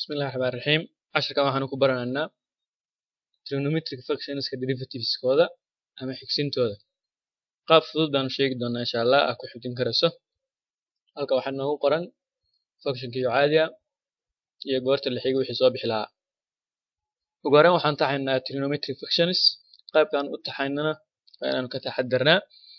bismillahi raxmaan raxiim casharkan waxaanu ku baranaynaa trigonometric functionska derivativeskooda ama xigsintooda qaab fudud baanu sheegi doonaa insha allah aa ku xifdin karayso halka waxaa noogu qoran functionkiyo caadiya iyo goorta la xigay wixii soo bixi lahaa ugu horreyn waxaan taxaynaa trigonometric functions qaybkaan u taxaynana waa inaanu ka taxadarnaa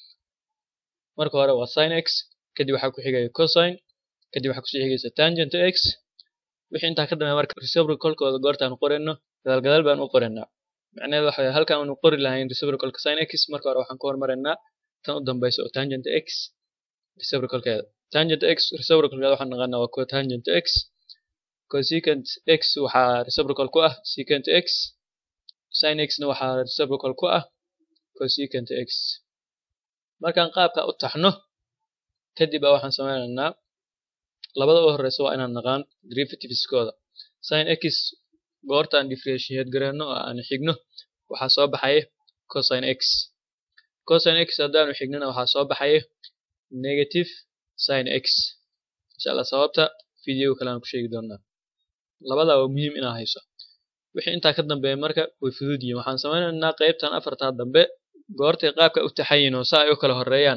marka hore waa sin x kadib waxaa ku xigaya cosine kadib waxaa kusii xigaysa tangent x wixii intaa ka dambeeya marka reciprocalkooda goortaan qorayno gadaal gadaal baan u qoraynaa macnaheedu waxa weeye halkaan aanu qori lahayn reciprocalka sin x marka hore waxaan ku hormaraynaa tan u dambeysa oo tangent x reciprocalkeeda tangent x reciprocalkeeda waxaan naqaanaa waa cotangent x cosecant x waxaa reciprocal ku ah secant x sin x na waxaa reciprocal ku ah cosecant x markaan qaabka u taxno kadib baa waxaan sameynaynaa labada u horeysa waa inaan naqaan derivativeskooda sin x goortaan differentiate gareyno oo aan xigno waxaa soo baxaya cosine x cosine x haddaanu xignana waxaa soo baxaya negative sin x insha allah sababta video kale aan ku sheegi doonaa labadaa waa muhiim inaad hayso wixii intaa ka dambeeya marka way fudud yihiin waxaan sameynaynaa qeybtan afartaa dambe goortay qaabka u taxayin oo saa ay u kala horeeyaan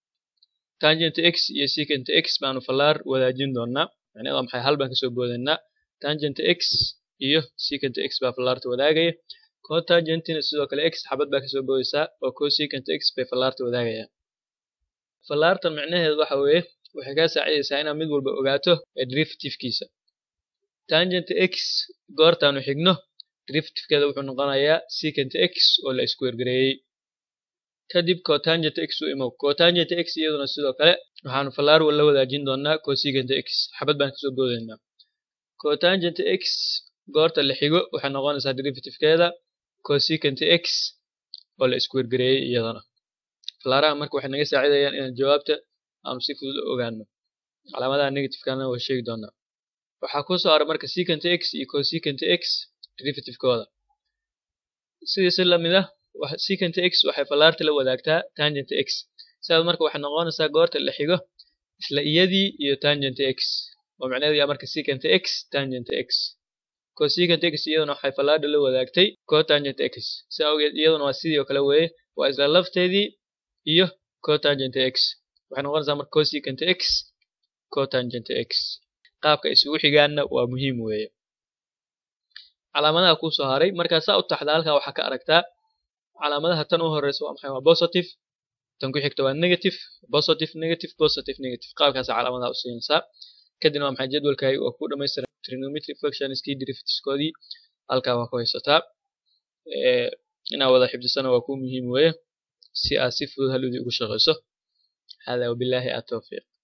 tangent x iyo secant x baanu fallaar wadaajin doonaa macnaheed waa maxay hal baan kasoo boodaynaa tangent x iyo secant x baa fallaarta wadaagaya cotangentina sidoo kale x xabad baa kasoo boodaysaa oo cosecant x bay fallaarta wadaagayaan fallaartan macnaheedu waxa weeye waxay kaa saacidaysaa inaad mid walba ogaato ee derivativkiisa tangent x goortaanu xigno derivativkeeda wuxuu noqonayaa secant x oo la isku wergareeyey kadib cotangent x u imow cotangent x iyaduna sidoo kale waxaanu fallaar la wadaajin doonaa cosecant x xabad baan kasoo boodaynaa cotangent x goorta la xigo waxay noqonaysaa derivativkeeda cosecant x oo la isku wergareeyey iyadana fallaaraha marka waxay naga saacidayaan inaan jawaabta aanu si fudud u ogaano calaamadaha negativekana waa sheegi doonaa waxaa kusoo hara marka secant x iyo cosecant x derivativekooda sidii si lamid ah secant x waxay fallaarta la wadaagtaa tangent x sidaas marka waxay noqonaysaa goorta la xigo isla iyadii iyo tangent x oo macnaheedu yaa marka secant x tangent x cosecant x iyaduna waxay fallaarta la wadaagtay cotangent x si awgeed iyaduna waa sidii oo kale weeye waa isla lafteedii iyo cotangent x waxay noqonaysaa marka cosecant x cotangent x qaabka isugu xigaanna waa muhiim weeye calaamadaha kusoo haray markaa saa u taxda halkaa waxaa ka aragtaa calaamadaha tan u horeysa waa maxay waa positive tan ku xigta waa negative positive negative positive negative qaabkaas calaamadaha u siinaysaa kadibna waa maxay jadwalkaaga oo ku dhamaystiran trigonometric functionskii derivativeskoodii halkaa waa ku haysataa inaad wada xifdisana waa ku muhiim weeye si aad si fudud haludii ugu shaqeyso hada wabillahi atawfiiq